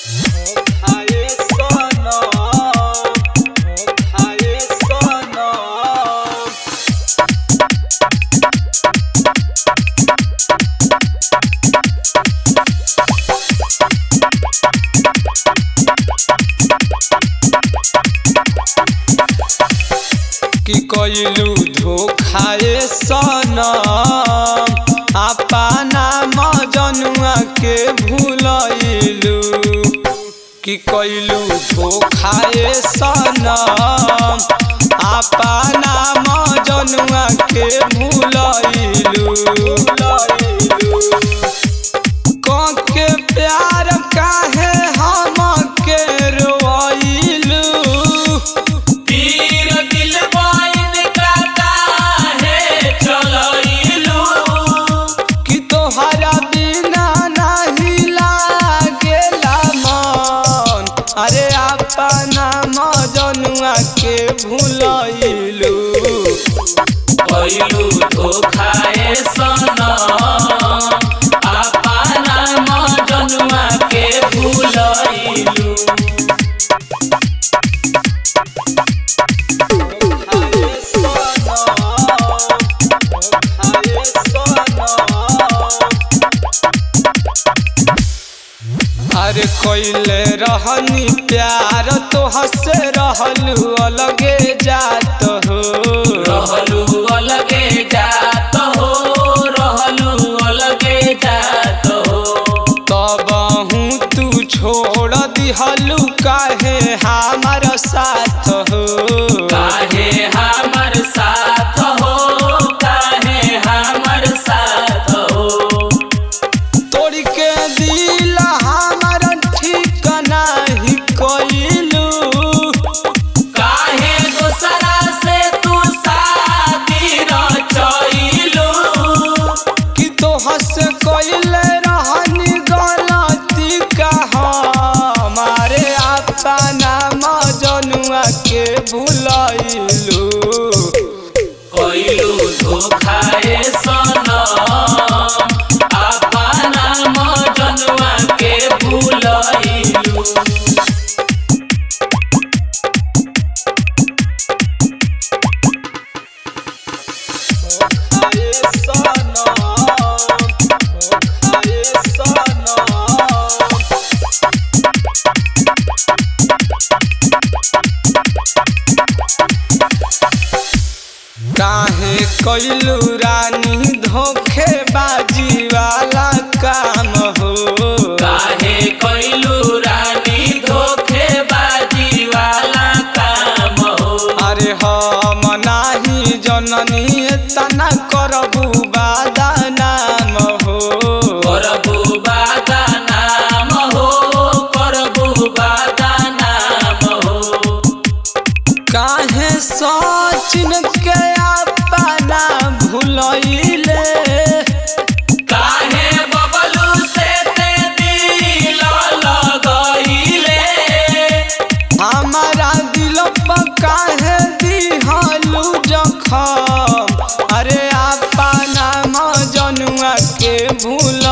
खाए सनम खाए सनम कि कइलू धोखाए सनम अपना मजनुआ के भूलइलू कि कइलू धोखाए सनम अपना मजनुआ के भूलइलू के प्यार काहे हम के रोइलू पीर दिल बाइन काटा है चलइलू कि तोहरा बिना नहीं लागेला मन अरे अपना मजनुआ के भूलइलू कइलू धोखाए सनम अपना मजनुआ के भूलइलू खाए सनम खाए सनम अरे कोइले रहनी प्यार तो हसे रहलू अलगे जात हो रहलू अलगे जात हो रहलू अलगे जात हो तब हूँ तू छोड़ दिहलू काहे हमार साथ हो काहे हमर साथ हो काहे हमर साथ हो तोड़ के दिल हमार ठीक नाही कइलू काहे दूसरा से तू शादी रचइलू कि तो हंस कइले रहनी गलती का हमारे अपना मजनुआ के भूलइलू कइलू धोखाए सनम अपना मजनुआ के भूलइलू खाए सनम खाए सनम काहे कइलू रानी धोखेबाजी वाला काम हो काहे कइलू रानी धोखेबाजी वाला काम हो अरे हम नाही जननी तना करबू बादा नाम हो करबू बादा नाम हो करबू बादा नाम हो काहे सचिन के अपना भूलइले काहे बबलू से ते दिल लगइले हमारा दिल पर काहे दिहलू जखम अरे अपना मजनुआ के भूल